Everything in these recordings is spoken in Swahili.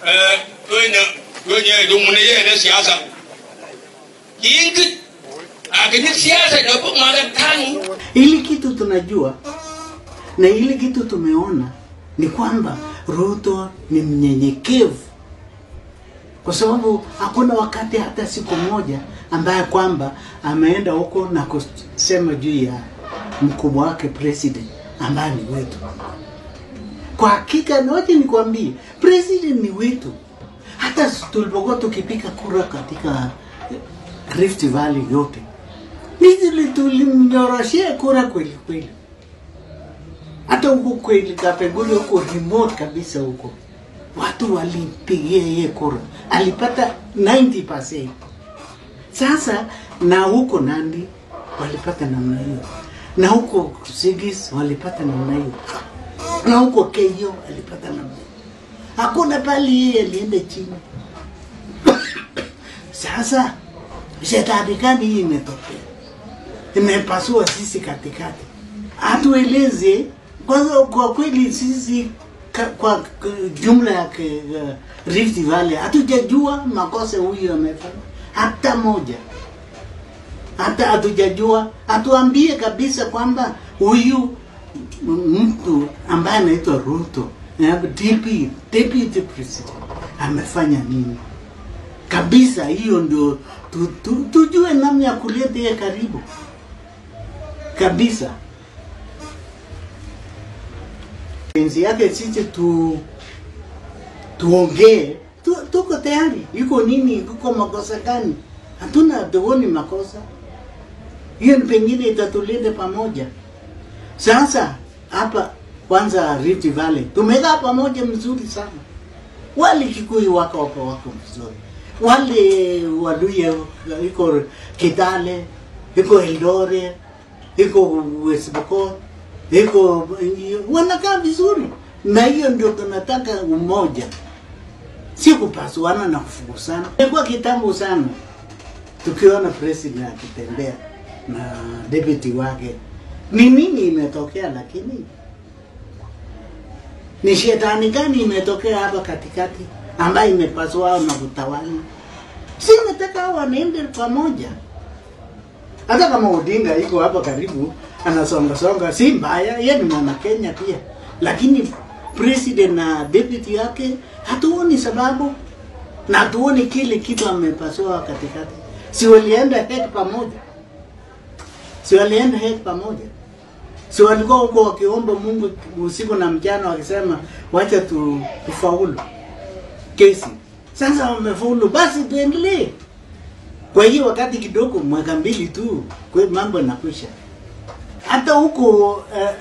eh wenye wenye dumune yene siasa yingi akini siasa ndio mwana tano Ili kitu tunajua na ili kitu tumeona ni kwamba Ruto ni mnyenyekevu, kwa sababu hakuna wakati hata siku moja ambaye kwamba ameenda huko na kusema juu ya mkubwa wake president ambaye ni wetu. Kwa hakika, noje nikwambie, president ni wetu. Hata tulipokuwa tukipiga kura katika Rift Valley yote, Nizili tulimnyoroshea kura kweli kweli. Hata huko kweli Kapenguri huko remote kabisa huko, watu walimpigia yeye kura, alipata 90%. Sasa na huko Nandi walipata namna hiyo, na huko Sigis walipata namna hiyo, na huko Keyo alipata namna hiyo. Hakuna pali yeye alienda chini. Sasa shetani gani hii imetokea? imepasua sisi katikati. Atueleze kwanza, kwa kweli sisi ka, kwa k- jumla ya ke- uh, Rift Valley hatujajua makosa huyu amefanya hata moja, hata hatujajua. Atuambie kabisa kwamba huyu m- mtu ambaye anaitwa Ruto eh, DP, deputy president amefanya nini kabisa. Hiyo ndio tu, tu, tujue namna ya kuleta yeye karibu kabisa. Penzi yake sisi tu tuongee tu, tuko tayari. Iko nini? Iko makosa gani? Hatuna tuoni makosa. Hiyo ni pengine itatuleta pamoja. Sasa hapa kwanza Rift Valley tumekaa pamoja mzuri sana. Wale Kikuyu wako wako wako mzuri, wale Waluya iko Kitale, iko Eldoret, iko West Pokot, iko wanakaa vizuri, na hiyo ndio tunataka umoja, si kupasuana na kufukuzana. Ilikuwa kitambo sana tukiona president akitembea na deputy wake, ni nini imetokea? Lakini ni shetani gani imetokea hapa katikati ambayo imepasua hao na kutawala? Si nataka hao wanaende pamoja hata kama Odinga iko hapa karibu anasonga songa, si mbaya, yeye ni mwana Kenya pia, lakini president na deputy yake hatuoni sababu na hatuoni kile kitu amepasua katikati. Si walienda head pamoja, si walienda head pamoja, si walikuwa huko wakiomba Mungu usiku na mchana, wakisema wacha tu, tufaulu kesi. Sasa wamefaulu, basi tuendelee. Kwa hiyo wakati kidogo, mwaka mbili tu, kwa mambo yanakwisha. Hata huko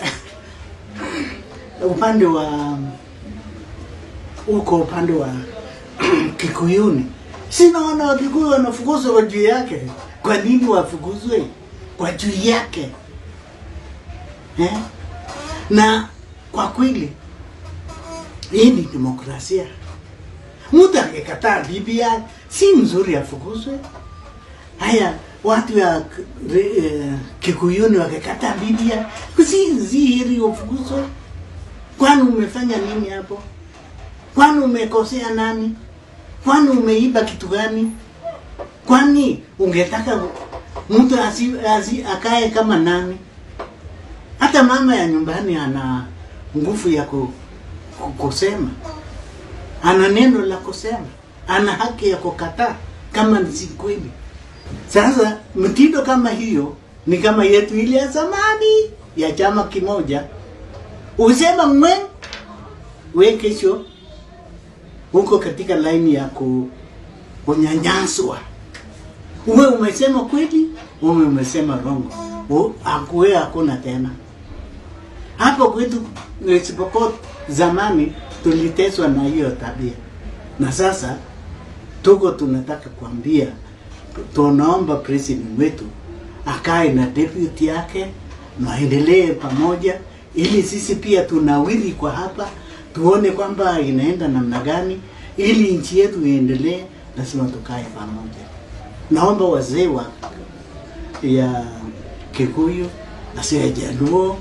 uh, upande wa huko upande wa Kikuyuni, sinaona Wakikuyu wanafukuzwa kwa juu yake. Kwa nini wafukuzwe kwa juu yake eh? Na kwa kweli hii ni demokrasia. Mtu akikataa BBI si mzuri afukuzwe. Haya, watu ya uh, Kikuyuni wakikataa BBI si zihiri ufukuzwe. Kwani umefanya nini hapo? Kwani umekosea nani? Kwani umeiba kitu gani? Kwani ungetaka mtu asi, asi, akae kama nani? Hata mama ya nyumbani ana nguvu ya ku, ku, kusema, ana neno la kusema, ana haki ya kukataa kama si kweli. Sasa mtindo kama hiyo ni kama yetu ile ya zamani ya chama kimoja, usema mwe we kesho huko katika laini ya ku, kunyanyaswa. Uwe umesema kweli, uwe umesema rongo, akuwe hakuna tena. Hapo kwetu isipokuwa zamani tuliteswa na hiyo tabia, na sasa tuko tunataka kuambia, tunaomba president wetu akae na deputy yake, naendelee pamoja, ili sisi pia tunawiri kwa hapa, tuone kwamba inaenda namna gani, ili nchi yetu iendelee, lazima tukae pamoja. Naomba wazee wa ya Kikuyu, wazee ya Jaluo,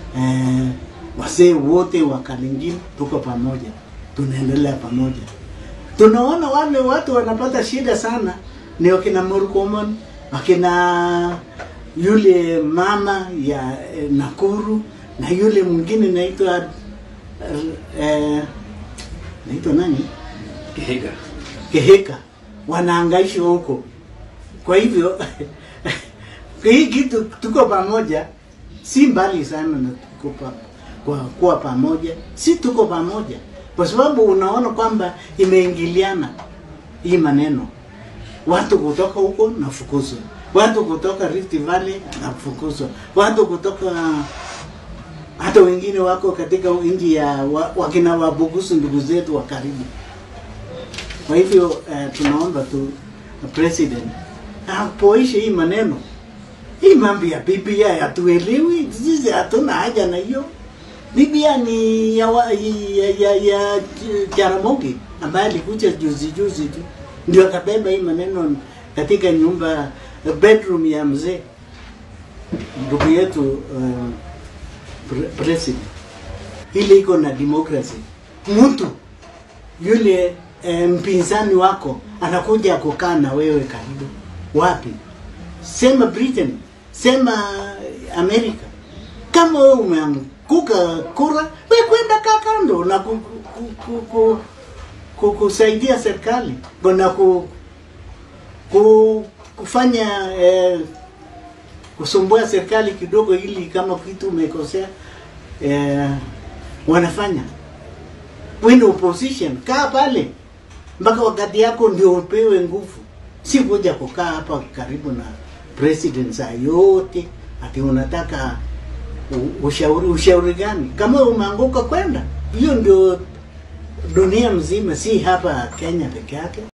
eh, wazee wote wa Kalenjin, tuko pamoja, tunaendelea pamoja. tunaona wale watu wanapata shida sana ni wakina Murkomen, wakina yule mama ya eh, Nakuru na yule mwingine naitwa eh, naitwa nani Kihiga. Keheka, wanaangaishwa huko. Kwa hivyo hii kitu tuko pamoja, si mbali sana na tuko pa, kwa kuwa pamoja, si tuko pamoja, kwa sababu unaona kwamba imeingiliana hii maneno, watu kutoka huko nafukuzwa, watu kutoka Rift Valley nafukuzwa, watu kutoka hata wengine wako katika nchi ya wa, wakina Wabugusu, ndugu zetu wa karibu. Kwa hivyo uh, tunaomba tu president apoishe hii maneno, hii mambo ya BBI hatuelewi sisi, hatuna haja na hiyo. BBI ni ya, wa, ya, ya, ya Jaramogi ambaye alikuja juzi juzi tu ndio akabeba hii maneno katika nyumba bedroom ya mzee ndugu yetu uh, pre president. Ile iko na democracy, mtu yule e, mpinzani wako anakuja kukaa na wewe karibu. Wapi? Sema Britain, sema Amerika. Kama wewe umeanguka kura, we kwenda kaa kando na ku, ku, ku, ku, ku, kusaidia serikali na ku, ku, kufanya eh, kusumbua serikali kidogo, ili kama kitu umekosea eh, wanafanya win opposition, kaa pale mpaka wakati yako ndio upewe nguvu, si kuja kukaa hapa karibu na president saa yote ati unataka u- ushauri. Ushauri gani? Kama umeanguka kwenda, hiyo ndio dunia mzima, si hapa Kenya peke yake.